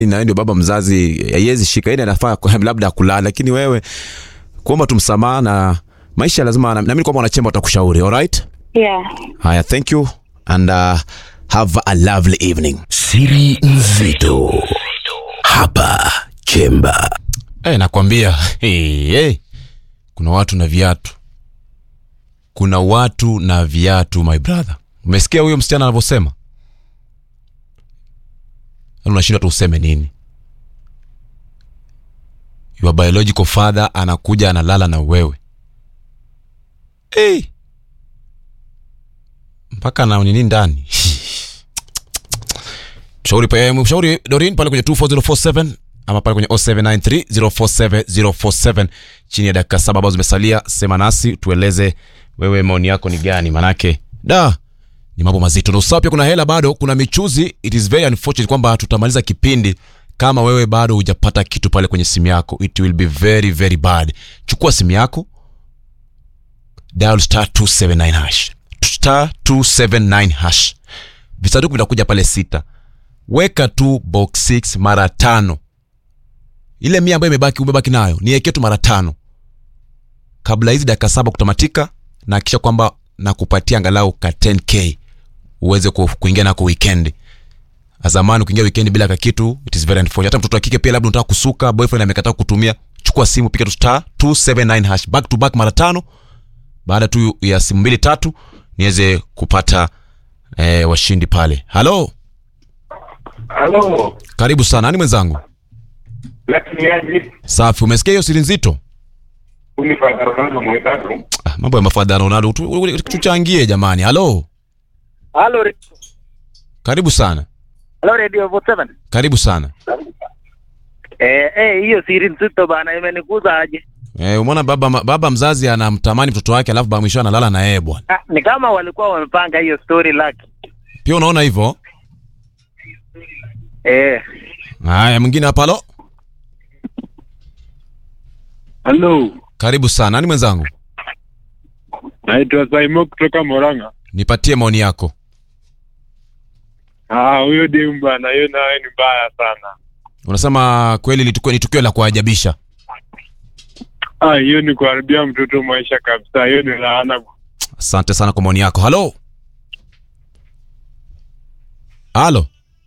na ndio baba mzazi haiwezi shika yeye anafaa kwa- labda kulala lakini wewe kuomba tu msamaha na maisha lazima na- naamini kwamba wanachemba watakushauri alright Yeah. haya thank you and uh, have a lovely evening Siri nzito hapa Chemba. hey, nakwambia hey, hey. kuna watu na viatu kuna watu na viatu my brother umesikia huyo msichana anavyosema Yaani unashindwa tu useme nini your biological father anakuja analala na wewe hey. mpaka na nini ndani mshauri pa- mshauri dorin pale kwenye 24047 ama pale kwenye 0793047047 chini ya dakika saba ambazo zimesalia sema nasi tueleze wewe maoni yako ni gani manake da ni mambo mazito na usawa pia kuna hela bado kuna michuzi it is very unfortunate kwamba tutamaliza kipindi kama wewe bado hujapata kitu pale kwenye simu yako it will be very very bad chukua simu yako dial star 279 hash star 279 hash visanduku vitakuja pale sita weka tu box 6 mara tano ile mia ambayo imebaki umebaki nayo niwekee tu mara tano kabla hizi dakika saba kutamatika na hakikisha kwamba nakupatia angalau ka 10k uweze ku- kuingia nako weekend zamani ukiingia weekend bila kakitu it is very unfortunate hata mtoto wa kike pia labda unataka kusuka boyfriend amekataa kutumia chukua simu piga tu star 279 hash back to back mara tano baada tu ya simu mbili tatu niweze kupata eh, washindi pale halo Halo, karibu sana nani mwenzangu lakini aje safi umesikia hiyo siri nzito unifanya Ronaldo mwenzangu. ah, mambo ya mafadha ronaldo tu- tu- tu- tuchangie jamani halo Halo, re- karibu sana halo Radio 47. karibu sana Eh, eh, hiyo siri nzito bana imenikuza aje. eh, umeona baba, baba mzazi anamtamani mtoto wake alafu baba mwisho analala na yeye bwana Ah, ni kama walikuwa wamepanga hiyo story laki. pia unaona hivyo Eh, haya mwingine hapa halo Halo, karibu sana nani mwenzangu naitwa Saimo kutoka Moranga. nipatie maoni yako Ah, huyo demu bana, hiyo naye ni mbaya sana. unasema kweli ni tukio, ni tukio la kuajabisha Ah, hiyo ni kuharibia mtoto maisha kabisa. Hiyo ni laana. asante sana kwa maoni yako halo halo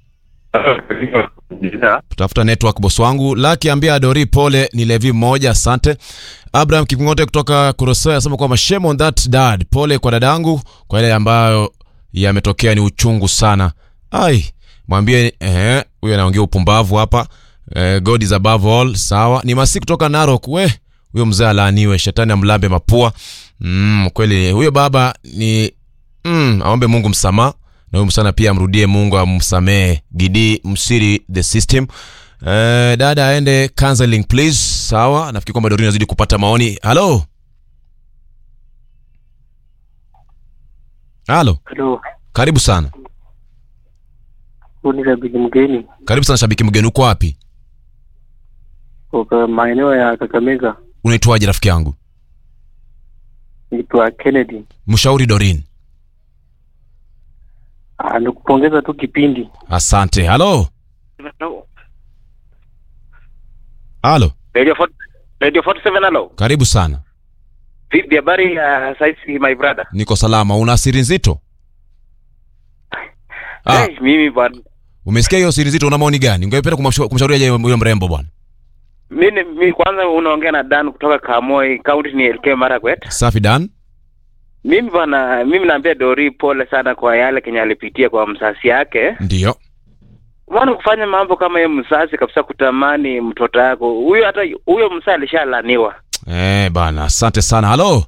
tafuta network boss wangu laki ambia adori pole ni levi mmoja asante abraham kikungote kutoka kurosoa asema kwamba shame on that dad pole kwa dadangu kwa yale ambayo yametokea ni uchungu sana ai mwambie eh, huyo anaongea upumbavu hapa eh, god is above all sawa ni masi kutoka narok we huyo mzee alaaniwe shetani amlambe mapua mm, kweli huyo baba ni mm, aombe mungu msamaha na huyu msana pia amrudie mungu amsamehe gidi msiri the system eh, dada aende counseling please sawa nafikiri kwamba dorini azidi kupata maoni halo halo Halo, karibu sana huu ni shabiki mgeni karibu sana shabiki mgeni uko wapi kutoka maeneo ya Kakamega, unaitwaje rafiki yangu naitwa Kennedy. mshauri dorin Ah, nikupongeza tu kipindi. asante halo halo Radio 40 Radio 47 halo. karibu sana Vipi habari ya saizi my brother? niko salama una siri nzito ah, Hey, mimi bwana. umesikia hiyo siri nzito una maoni gani ungependa kumshauri kumshauri aje huyo mrembo bwana Mimi mimi kwanza unaongea na Dan kutoka Kamoi, county ni LK Marakwet. safi dan Mimi bwana, mimi naambia Dori pole sana kwa yale kenye alipitia kwa msasi yake. ndio Mbona kufanya mambo kama hiyo msasi kabisa kutamani mtoto yako. Huyo hata huyo msasi alishalaniwa. eh bana asante sana halo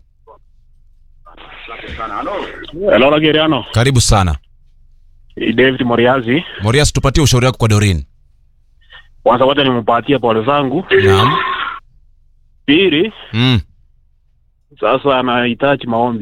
Hello, Lageriano. karibu sana Ni David Moriazi. morias tupatie ushauri wako kwa dorin Kwanza wacha nimpatie pole zangu. naam Pili, mm. sasa anahitaji maombi.